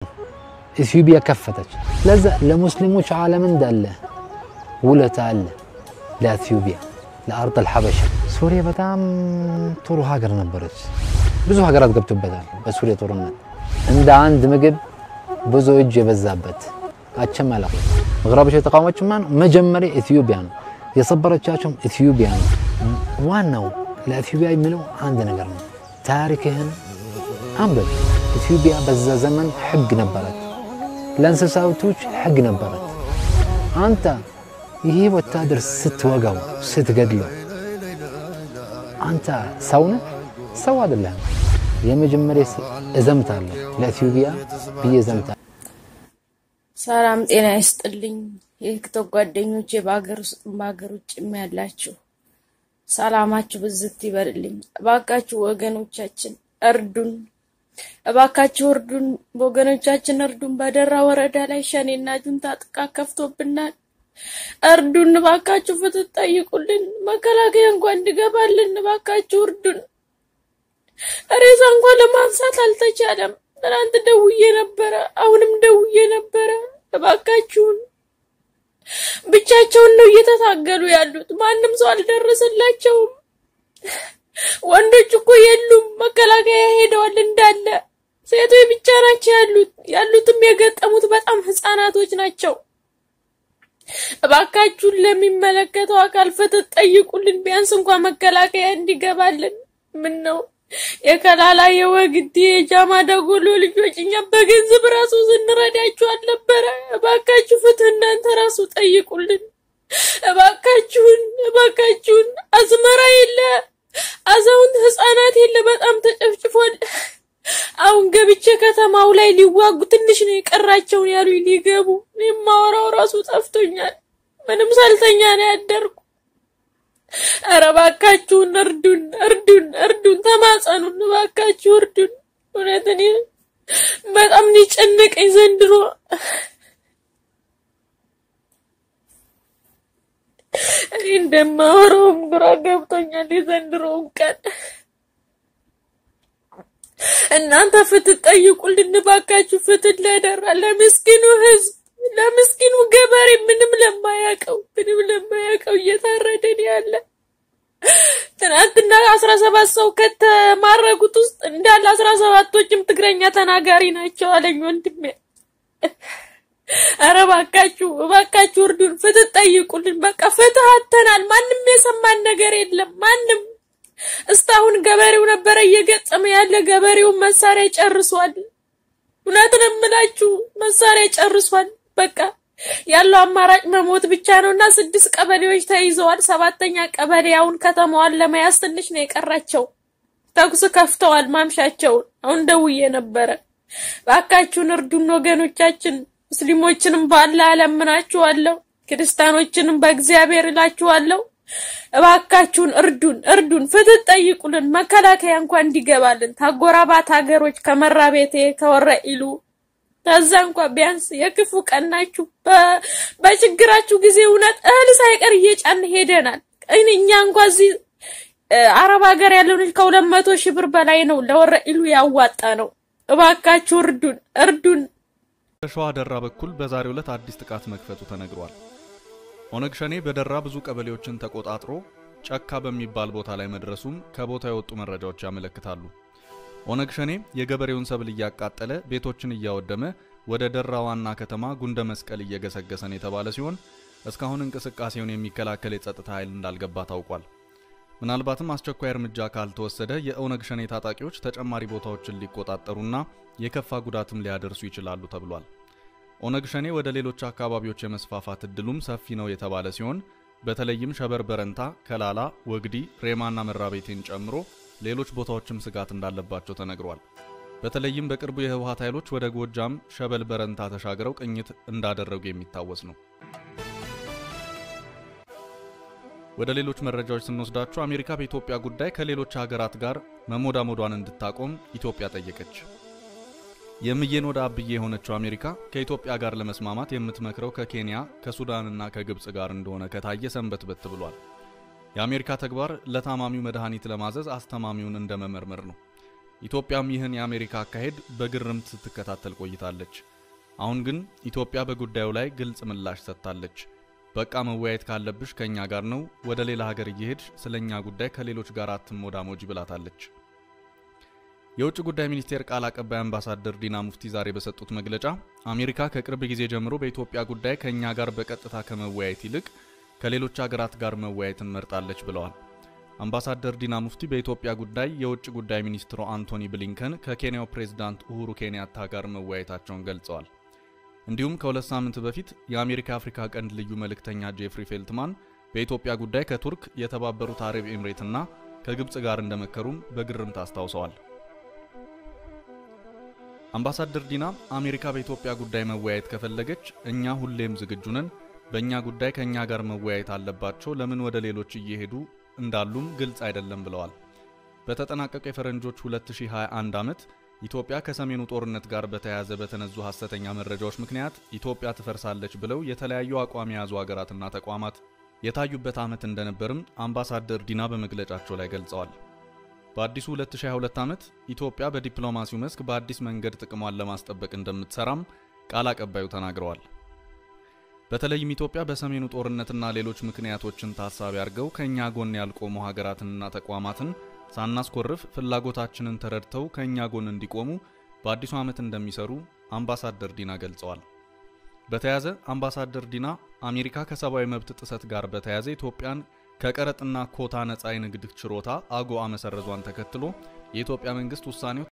ኢትዮጵያ ከፈተች። ለዛ ለሙስሊሞች ዓለም እንዳለ ውለታ አለ ለኢትዮጵያ ለአርድ አልሐበሻ። ሱሪያ በጣም ጥሩ ሀገር ነበረች። ብዙ ሀገራት ገብቶበታል በሱሪያ ጦርነት እንደ አንድ ምግብ ብዙ እጅ የበዛበት አቸመላ ምዕራቦች የተቃወመችው ማን መጀመሪያ ኢትዮጵያ ነው የሰበረቻቸውም ኢትዮጵያ ነው። ዋናው ለኢትዮጵያ የሚለው አንድ ነገር ነው። ታሪክህን አንበብ። ኢትዮጵያ በዛ ዘመን ሕግ ነበረት፣ ለእንስሳቶች ሕግ ነበረት። አንተ ይሄ ወታደር ስትወጋው ስትገድለው አንተ ሰው ነህ? ሰው አይደለም። የመጀመሪያ እዘምታለሁ ለኢትዮጵያ ብዬ እዘምታለሁ። ሰላም ጤና ይስጥልኝ የቲክቶክ ጓደኞቼ፣ በሀገር ውስጥ በሀገር ውጭም ያላችሁ ሰላማችሁ ብዝት ይበልልኝ። እባካችሁ ወገኖቻችን እርዱን፣ እባካችሁ እርዱን፣ ወገኖቻችን እርዱን። በደራ ወረዳ ላይ ሸኔና ጁንታ ጥቃት ከፍቶብናል። እርዱን እባካችሁ፣ ፍትህ ጠይቁልን። መከላከያ እንኳን እንዲገባልን እባካችሁ እርዱን። ሬሳ እንኳን ለማንሳት አልተቻለም። ትናንት ደውዬ ነበረ፣ አሁንም ደውዬ ነበረ። እባካችሁን ብቻቸውን ነው እየተታገሉ ያሉት። ማንም ሰው አልደረሰላቸውም። ወንዶች እኮ የሉም፣ መከላከያ ሄደዋል እንዳለ። ሴቶች ብቻ ናቸው ያሉት። ያሉትም የገጠሙት በጣም ህፃናቶች ናቸው። እባካችሁን ለሚመለከተው አካል ፍትህ ጠይቁልን። ቢያንስ እንኳን መከላከያ እንዲገባልን። ምን ነው የከላላ የወግዲ የጃማ ደጎሎ ልጆች እኛ በገንዘብ ራሱ ስንረዳችሁ አልነበረ? እባካችሁ ፍትህ እናንተ ራሱ ጠይቁልን። እባካችሁን እባካችሁን። አዝመራ የለ፣ አዛውንት ህፃናት የለ፣ በጣም ተጨፍጭፏል። አሁን ገብቼ ከተማው ላይ ሊዋጉ ትንሽ ነው የቀራቸውን ያሉ ሊገቡ የማወራው ራሱ ጠፍቶኛል። ምንም ሳልተኛ ነው ያደርኩ። ኧረ እባካችሁን እርዱን፣ እርዱን፣ እርዱን፣ ተማጸኑን፣ እባካችሁ እርዱን። እውነት እኔ በጣም ነው የጨነቀኝ ዘንድሮ። እኔ እንደማወራውም ግራ ገብቶኛል የዘንድሮውን ቀን። እናንተ ፍትህ ጠይቁልን እባካችሁ፣ ፍትህ ለደራ ለምስኪኑ ህዝብ ለምስኪኑ ገበሬ ምንም ለማያውቀው ምንም ለማያውቀው እየታረደን ያለ ትናንትና አስራ ሰባት ሰው ከተማረጉት ውስጥ እንዳለ አስራ ሰባቶችም ትግረኛ ተናጋሪ ናቸው አለኝ ወንድሜ። ኧረ እባካችሁ እባካችሁ እርዱን፣ ፍትህ ጠይቁልን። በቃ ፍትህ አተናል። ማንም የሰማን ነገር የለም። ማንም እስካሁን ገበሬው ነበረ እየገጠመ ያለ ገበሬውን መሳሪያ ጨርሷል። እውነትን እምላችሁ መሳሪያ ጨርሷል። በቃ ያለው አማራጭ መሞት ብቻ ነው እና ስድስት ቀበሌዎች ተይዘዋል። ሰባተኛ ቀበሌ አሁን ከተማዋን ለመያዝ ትንሽ ነው የቀራቸው። ተኩስ ከፍተዋል ማምሻቸውን። አሁን ደውዬ ነበረ። እባካችሁን እርዱን ወገኖቻችን። ሙስሊሞችንም ባላ እለምናችኋለሁ፣ ክርስቲያኖችንም በእግዚአብሔር እላችኋለሁ። እባካችሁን እርዱን፣ እርዱን፣ ፍትህ ጠይቁልን። መከላከያ እንኳን እንዲገባልን ታጎራባት ሀገሮች ከመራ ቤቴ ከወረ ኢሉ ከዛ እንኳን ቢያንስ የክፉ ቀን ናችሁ። በችግራችሁ ጊዜ እውነት እህል ሳይቀር እየጫን ሄደናል። እኛ እንኳን እዚህ አረብ ሀገር ያለውን ከሁለት መቶ ሺህ ብር በላይ ነው ለወረ ኢሉ ያዋጣ ነው። እባካችሁ እርዱን፣ እርዱን። በሸዋ ደራ በኩል በዛሬው ዕለት አዲስ ጥቃት መክፈቱ ተነግሯል። ኦነግ ሸኔ በደራ ብዙ ቀበሌዎችን ተቆጣጥሮ ጨካ በሚባል ቦታ ላይ መድረሱም ከቦታው የወጡ መረጃዎች ያመለክታሉ። ኦነግ ሸኔ የገበሬውን ሰብል እያቃጠለ ቤቶችን እያወደመ ወደ ደራ ዋና ከተማ ጉንደ መስቀል እየገሰገሰን የተባለ ሲሆን እስካሁን እንቅስቃሴውን የሚከላከል የጸጥታ ኃይል እንዳልገባ ታውቋል። ምናልባትም አስቸኳይ እርምጃ ካልተወሰደ የኦነግ ሸኔ ታጣቂዎች ተጨማሪ ቦታዎችን ሊቆጣጠሩና የከፋ ጉዳትም ሊያደርሱ ይችላሉ ተብሏል። ኦነግ ሸኔ ወደ ሌሎች አካባቢዎች የመስፋፋት እድሉም ሰፊ ነው የተባለ ሲሆን በተለይም ሸበር በረንታ፣ ከላላ፣ ወግዲ፣ ሬማና መራቤቴን ጨምሮ ሌሎች ቦታዎችም ስጋት እንዳለባቸው ተነግሯል። በተለይም በቅርቡ የህወሓት ኃይሎች ወደ ጎጃም ሸበል በረንታ ተሻግረው ቅኝት እንዳደረጉ የሚታወስ ነው። ወደ ሌሎች መረጃዎች ስንወስዳችሁ አሜሪካ በኢትዮጵያ ጉዳይ ከሌሎች ሀገራት ጋር መሞዳሞዷን እንድታቆም ኢትዮጵያ ጠየቀች። የምዬን ወደ አብዬ የሆነችው አሜሪካ ከኢትዮጵያ ጋር ለመስማማት የምትመክረው ከኬንያ ከሱዳንና ከግብፅ ጋር እንደሆነ ከታየ ሰንበትበት ብሏል። የአሜሪካ ተግባር ለታማሚው መድኃኒት ለማዘዝ አስተማሚውን እንደ መመርመር ነው። ኢትዮጵያም ይህን የአሜሪካ አካሄድ በግርምት ስትከታተል ቆይታለች። አሁን ግን ኢትዮጵያ በጉዳዩ ላይ ግልጽ ምላሽ ሰጥታለች። በቃ መወያየት ካለብሽ ከእኛ ጋር ነው፣ ወደ ሌላ ሀገር እየሄድሽ ስለ እኛ ጉዳይ ከሌሎች ጋር አትሞዳሞጂ ብላታለች። የውጭ ጉዳይ ሚኒስቴር ቃል አቀባይ አምባሳደር ዲና ሙፍቲ ዛሬ በሰጡት መግለጫ አሜሪካ ከቅርብ ጊዜ ጀምሮ በኢትዮጵያ ጉዳይ ከእኛ ጋር በቀጥታ ከመወያየት ይልቅ ከሌሎች ሀገራት ጋር መወያየትን መርጣለች ብለዋል። አምባሳደር ዲና ሙፍቲ በኢትዮጵያ ጉዳይ የውጭ ጉዳይ ሚኒስትሩ አንቶኒ ብሊንከን ከኬንያው ፕሬዝዳንት ኡሁሩ ኬንያታ ጋር መወያየታቸውን ገልጸዋል። እንዲሁም ከሁለት ሳምንት በፊት የአሜሪካ አፍሪካ ቀንድ ልዩ መልእክተኛ ጄፍሪ ፌልትማን በኢትዮጵያ ጉዳይ ከቱርክ፣ የተባበሩት አረብ ኤምሬትና ከግብፅ ጋር እንደመከሩም በግርምት አስታውሰዋል። አምባሳደር ዲና አሜሪካ በኢትዮጵያ ጉዳይ መወያየት ከፈለገች እኛ ሁሌም ዝግጁ ነን፣ በእኛ ጉዳይ ከእኛ ጋር መወያየት አለባቸው፣ ለምን ወደ ሌሎች እየሄዱ እንዳሉም ግልጽ አይደለም ብለዋል። በተጠናቀቀ የፈረንጆች 2021 ዓመት ኢትዮጵያ ከሰሜኑ ጦርነት ጋር በተያያዘ በተነዙ ሐሰተኛ መረጃዎች ምክንያት ኢትዮጵያ ትፈርሳለች ብለው የተለያዩ አቋም የያዙ ሀገራትና ተቋማት የታዩበት ዓመት እንደነበርም አምባሳደር ዲና በመግለጫቸው ላይ ገልጸዋል። በአዲሱ 2022 ዓመት ኢትዮጵያ በዲፕሎማሲው መስክ በአዲስ መንገድ ጥቅሟን ለማስጠበቅ እንደምትሰራም ቃል አቀባዩ ተናግረዋል። በተለይም ኢትዮጵያ በሰሜኑ ጦርነትና ሌሎች ምክንያቶችን ታሳቢ አድርገው ከእኛ ጎን ያልቆሙ ሀገራትንና ተቋማትን ሳናስኮርፍ ፍላጎታችንን ተረድተው ከእኛ ጎን እንዲቆሙ በአዲሱ ዓመት እንደሚሰሩ አምባሳደር ዲና ገልጸዋል። በተያያዘ አምባሳደር ዲና አሜሪካ ከሰብአዊ መብት ጥሰት ጋር በተያያዘ ኢትዮጵያን ከቀረጥና ኮታ ነፃ የንግድ ችሮታ አጎአ መሰረዟን ተከትሎ የኢትዮጵያ መንግስት ውሳኔው